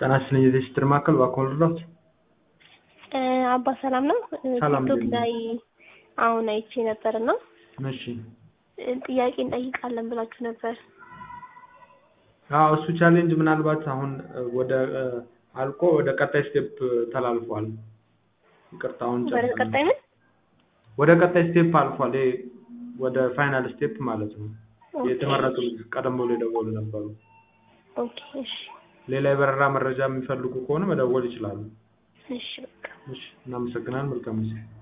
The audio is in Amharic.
ጤና ይስጥልኝ የቴስትር ማዕከል እባክዎ ልርዳዎት? አባ ሰላም ነው? ሰላም ቲክቶክ ነኝ። ላይ አሁን አይቼ ነበር እና እሺ ጥያቄ እንጠይቃለን ብላችሁ ነበር። አዎ እሱ ቻሌንጅ ምናልባት አሁን ወደ አልቆ ወደ ቀጣይ ስቴፕ ተላልፏል። ይቅርታ አሁን ወደ ጨርሰናል። ቀጣይ ምን? ወደ ቀጣይ ስቴፕ አልፏል። ይሄ ወደ ፋይናል ስቴፕ ማለት ነው። ኦኬ፣ የተመረጡ ቀደም ብሎ የደወሉ ነበሩ። ኦኬ፣ እሺ፣ ሌላ የበረራ መረጃ የሚፈልጉ ከሆነ መደወል ይችላሉ። እሺ፣ በቃ እሺ እናመሰግናለን። መልካም ጊዜ